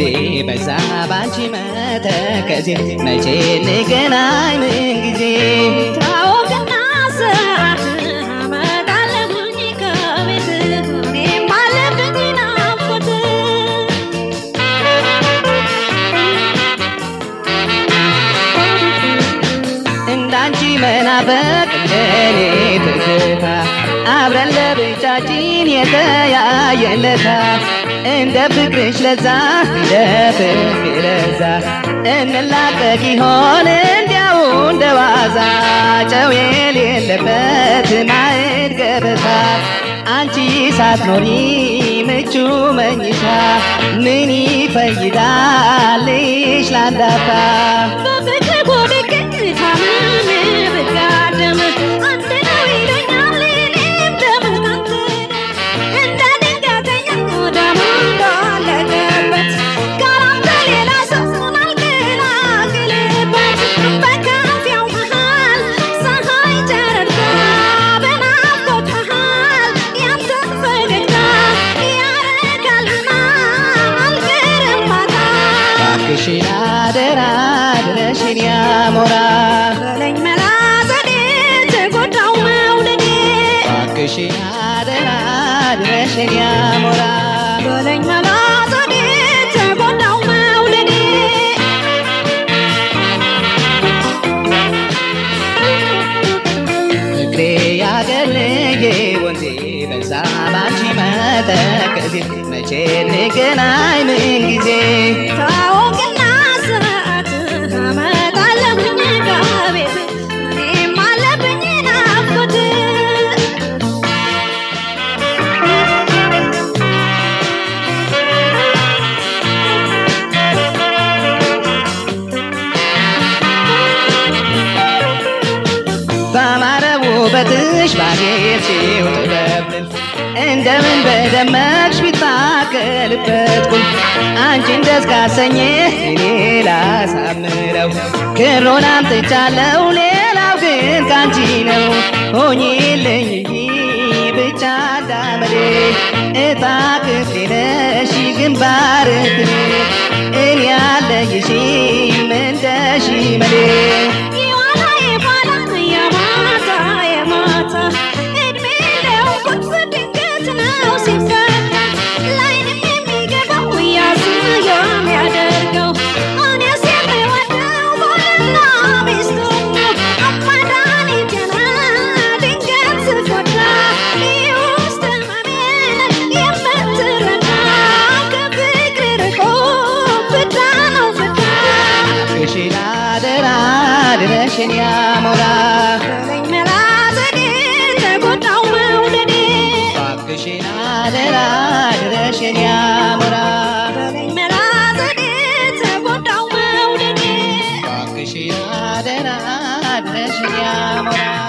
በዛ ባንቺ መተከዜ መቼ እንገናኝ ምን ጊዜ ታወቅና ሰዓት አመጣለሁኝ ከቤት እኔም አለብኝ ናፍቆት እንዳንቺ መናፈቅ እንደኔ ትዝታ አብረን ለብቻችን የተያየለታ እንደ ፍቅርሽ ለዛ እንደ ፍቅሬ ለዛ እንላቀቅ ይሆን እንዲያው እንደ ዋዛ ጨው የሌለበት ማዕድ ገበታ አንቺ ሳትኖሪ ምቹ መኝታ ምን ይፈይዳልሽ ላንዳታ በፍቅር ጎድቅ ታምሜ ብጋደም አንድ ነው ይለኛል እኔም ደም ካንተ እንደ ድንገተኛ ደም እንዳለቀበት ካላንተ ሌላ ሰውን አልገላግልበት በካፊያው መሃል ፀሐይ ጨረርታ በናፍቆት መሃል ያንተ ፈገግታ ያረጋልና አልቀርም ማታ እባክሽን አደራ ድረሽን ያሞራ በለኝ መላ ዘዴ ተጎዳው መውደዴ እባክሽን አደራ ድረሽን ያሞራ በለኝ መላ ዘዴ ተጎዳው መውደዴ ፍቅሬ ያገር ልጄ ወንዜ በዛ ባንቺ መተከዜ መቼ እንገናኝ ምን ጊዜ ታወቅና ሰዓት አመጣለሁኝ ከቤት እኔም አለብኝ ናፍቆት ባማረ ውበትሽ ባጌጥሽው ጥበብን እንደምን በደመቅሽ ቢታከልበት ቁልፍ አንቺን ደስ ካሰኘ እኔ ላሳምረው ክሮን አምጥቻለሁ ሌላው ግን ካንቺ ነው ሆኚልኝ እንጂ ብቻ እንዳመሌ እጣ ክፍሌ ነሽ ግንባር እኔ ያለይሽም እንደ ሽመሌ የዋላ የኋላ የማታ የማታ እድሜ ለውቁት ድንገት ነው ሲፈታ ላይንም የሚገባው ያስ የሚያደርገው እኔስ የምወደው ባልና ሚስቱ አማዳኒ ገና ድንገት ስጎዳ ውስጥ ህመሜን የምትረዳ ከፍቅር ርቆ ፍዳ ነው ፍዳ እባክሽን አደራ ድረሽን ያሞራ በለኝ መላ ዘዴ ተጎዳው መውደዴ እባክሽን አደራ ድረሽን ያሞራ በለኝ መላ ዘዴ ተጎዳው መውደዴ እባክሽን አደራ ድረሽን ያሞራ